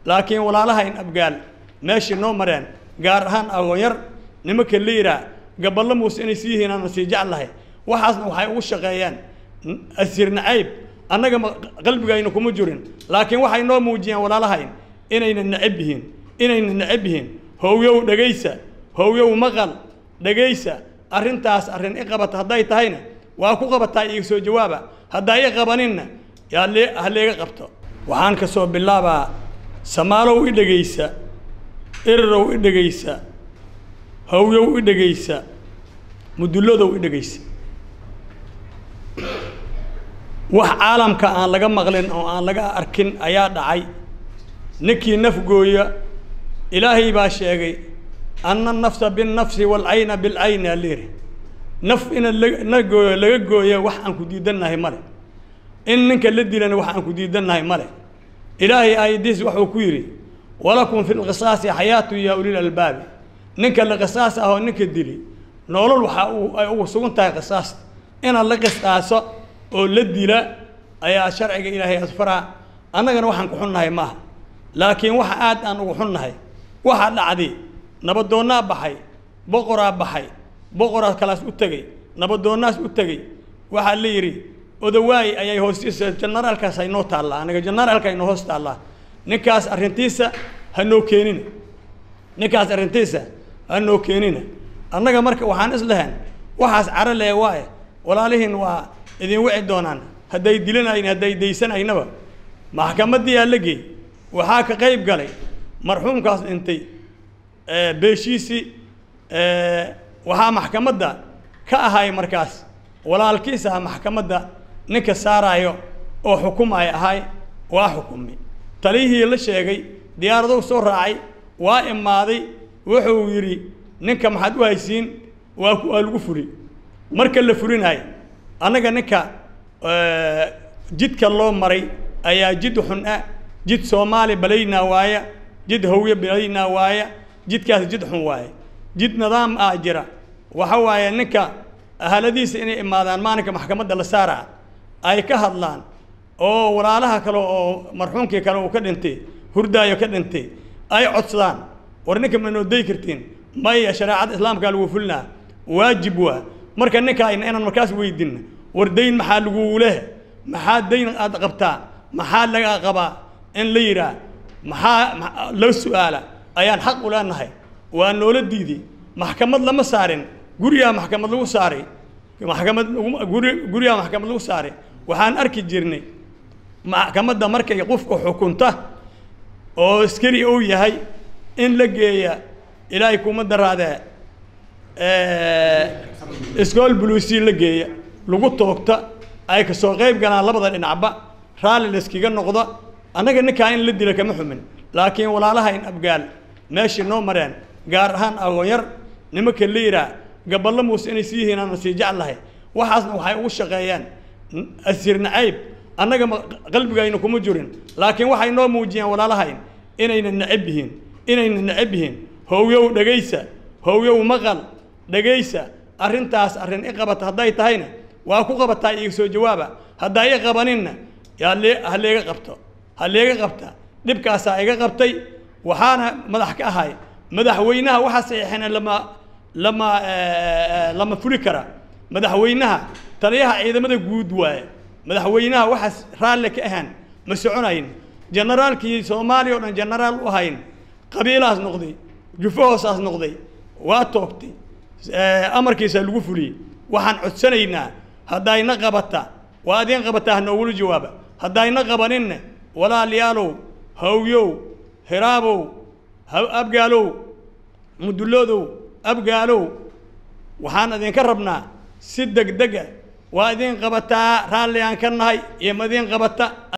laakiin walaalahayn abgaal meeshii noo mareen gaar ahaan agoonyar nimanka liiraa gaballo muuse inay sii yihiin aana sii jeclahay waxaasna waxay ugu shaqeeyeen asiir nacayb annaga qalbigayna kuma jirin laakiin waxay noo muujiyeen walaalahayn inayna necab yihiin inayna necab yihiin howyow dhegaysa howyow maqal dhegaysa arrintaas arrin i qabata hadday tahayna waa ku qabataa iiga soo jawaaba haddaa i qabaninna yaa lee ha leega qabto waxaan ka soo bilaabaa samaalow i dhegaysa irirow i dhegaysa howyow i dhegaysa mudulladow i dhegaysa wax caalamka aan laga maqlin oo aan laga arkin ayaa dhacay ninkii nafgooya ilaahay baa sheegay anna nafsa binnafsi waalcayna bilcayni aliiri naf ina la gooyo laga gooyo wax aan ku diidannahay male in ninka la dilana wax aan ku diidannahay male ilaahay aayadiis wuxuu ku yidhi walakum fi lqisaasi xayaatu yaa ulil albaabi ninka la qisaas ahoo ninka dili nolol waxaa uu ay ugu sugan tahay qisaasta inaad la qisaaso oo la dila ayaa sharciga ilaahay asfaraa annagana waxaan ku xunnahay maaha laakiin waxa aad aan ugu xunnahay waxaa dhacday nabadoonnaa baxay boqoraa baxay boqoraa kalaas u tegey nabadoonnaas u tegey waxaa la yidhi odawaay ayay hoostiisa janaraalkaas haynoo taallaa aniga janaraalka haynoo hoos taallaa ninkaas arrintiisa hanoo keenina ninkaas arrintiisa hanoo keenina annaga marka waxaan islahayn waxaas caro lee waaye walaalihiin waa idin wici doonaan hadday dilanayn hadday daysanaynaba maxkamadiyaa la geey waxaa ka qayb galay marxuumkaas dhintay beeshiisii waxaa maxkamadda ka ahay markaas walaalkiis ah maxkamadda ninka saaraayo oo xukumay ahay waa xukumi taliyihii la sheegay diyaaradow soo raacay waa imaaday wuxuu yidhi ninka maxaad u haysiin waa waa lagu furi marka la furinayo annaga ninka jidka loo maray ayaa jid xun ah jid soomaali balaynaa waaya jid hawye balaynaa waaya jidkaas jid xun waaye jid nidaam ah jira waxa waaye ninka ahaladiisa inay imaadaan maalinka maxkamadda la saaraa ay ka hadlaan oo walaalaha kale oo marxuumkii kale uu ka dhintay hurdaayo ka dhintay ay codsadaan war ninka ma noo day kartiin maya shareecada islaamkaa lagu fulinaa waajib waa marka ninka inaan markaas weydinna war dayn maxaa lagugu leh maxaa dayn aad qabtaa maxaa laga qabaa in la yidhaah maxaa loo su-aala ayaan xaq u leenahay waa noola diiday maxkamad lama saarin gurigaa maxkamad lagu saaray maxkamad guri gurigaa maxkamad lagu saaray waxaan arki jirnay maxkamadda markay qofka xukunta oo askari uu yahay in la geeya ilaahay kuma daraadee iskool buluusi la geeya lagu toogta ay kasoo qayb galaan labada dhinacba raalli layskaga noqdo annaga ninkaa in la dila kama xumin laakiin walaalahayn abgaal meeshii noo mareen gaar ahaan agoonyar nimanka liiraa gaballo muuse inay sii yihiin aana sii jeclahay waxaasna waxay ugu shaqeeyeen asiir nacayb annaga qalbigayna kuma jirin laakiin waxay noo muujiyeen walaalahayn inayna necab yihiin inayna necab yihiin howyow dhegaysa howyow maqal dhegaysa arrintaas arrin i qabata hadday tahayna waa ku qabataa iiga soo jawaaba haddaa i qabaninna yaa lee ha leega qabto ha leega qabta dhibkaasaa iga qabtay waxaana madax ka ahay madaxweynaha waxaa saxiixina lama lama lama fuli kara madaxweynaha taliyaha ciidamada guud waaye madaxweynaha waxaas raalle ka ahaan ma soconayn generaalkii soomaaliya o dhan genaraal u ahayn qabiilahaas noqday jufo hoosaas noqday waa toogtay amarkiisa lagu fuliyey waxaan codsanaynaa haddayna qabata waa adiin qabataa hanoogula jawaaba haddayna qabaninna walaalayaalow hawyow hiraabow abgaalow muduloodow abgaalow waxaan idinka rabnaa si deg dega waa idin qabataa raalli aan ka nahay iyo ma idin qabata